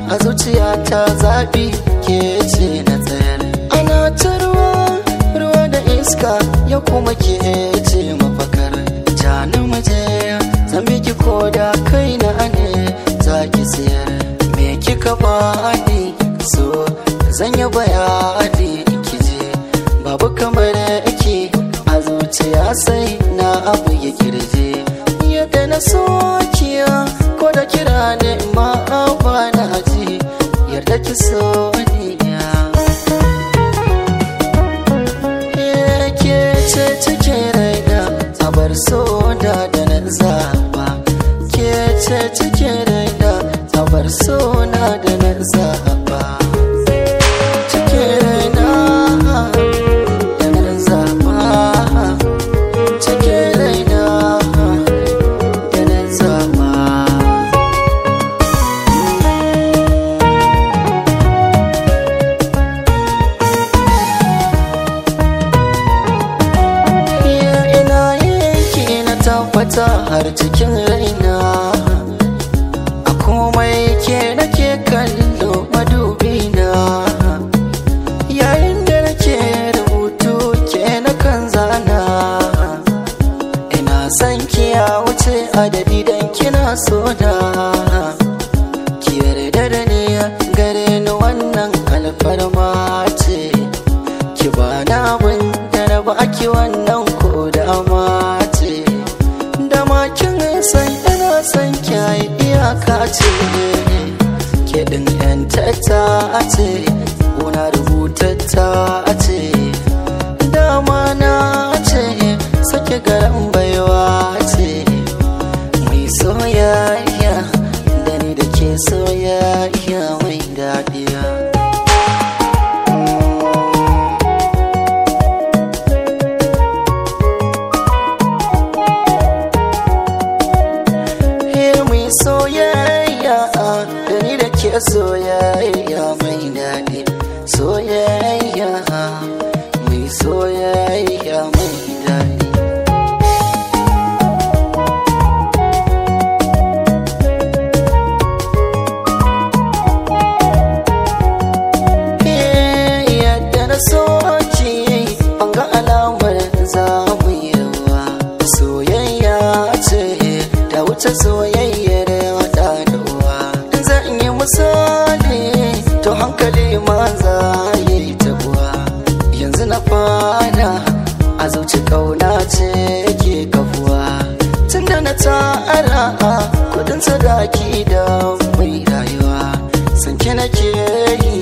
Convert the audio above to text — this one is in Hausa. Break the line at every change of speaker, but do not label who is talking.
a zuciya ta zaɓi ke ce na tsayar ana ta ruwa ruwa da iska ya kuma ke ce mafakar jani maje zan biki ko da kai na ne za ki siyar me kika bani so zan yi bayani kije babu kamar ki a zuciya sai na abu ya kirje yadda na sokiya ko da kira ne ma ba na ji yarda ki so ni ke ce cike raina a bar so da da na zaba ke ce cike raina a bar so na da na zaba cike raina da na zaba cike raina da na zaba iya ina yake na tabbata har cikin raina a komai ke nake kallo madubina yayin da nake rubutu ke na kan zana ina son ki ya wuce adadi dan kina so da ki yarda da ni gare ni wannan alfarma ce ki ba na abin da na baki wannan ko da ce da makin san ina san kyayi iyaka ce ke din yan tata ce una rubutatta ce dama na ce sake garan baiwa ce mai soyayya da ni da ke soyayya mai daɗiya Here mai soyayya da ni da ke soyayya mai daɗi soyayya mai soyayya mai daɗi yadda na soki an ga alamar zamu yawa soyayya ce ta wuce soyayyar wata da uwa zan yi misali to hankali ma za yi tabuwa yanzu na fara a zuci kauna ce ke kafuwa tunda na tara kudin sadaki da mai rayuwa sanke nake yi